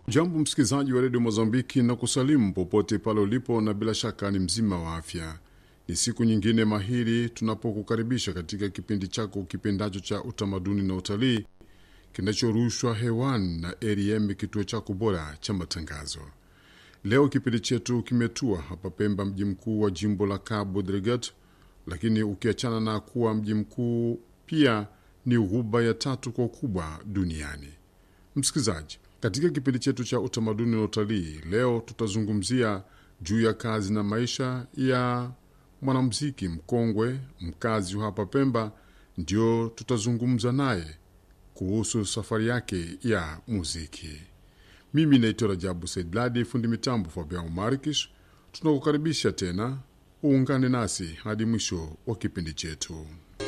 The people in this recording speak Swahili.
Jambo msikilizaji wa redio Mozambiki na kusalimu popote pale ulipo, na bila shaka ni mzima wa afya. Ni siku nyingine mahiri tunapokukaribisha katika kipindi chako kipendacho cha utamaduni na utalii kinachorushwa hewani na ARM, kituo chako bora cha matangazo. Leo kipindi chetu kimetua hapa Pemba, mji mkuu wa jimbo la Cabo Delgado, lakini ukiachana na kuwa mji mkuu, pia ni ghuba ya tatu kwa ukubwa duniani. Msikilizaji, katika kipindi chetu cha utamaduni na utalii leo tutazungumzia juu ya kazi na maisha ya mwanamuziki mkongwe mkazi wa hapa Pemba. Ndio tutazungumza naye kuhusu safari yake ya muziki. Mimi naitwa Rajabu Saidladi, fundi mitambo Fabian Markish. Tunakukaribisha tena uungane nasi hadi mwisho wa kipindi chetu.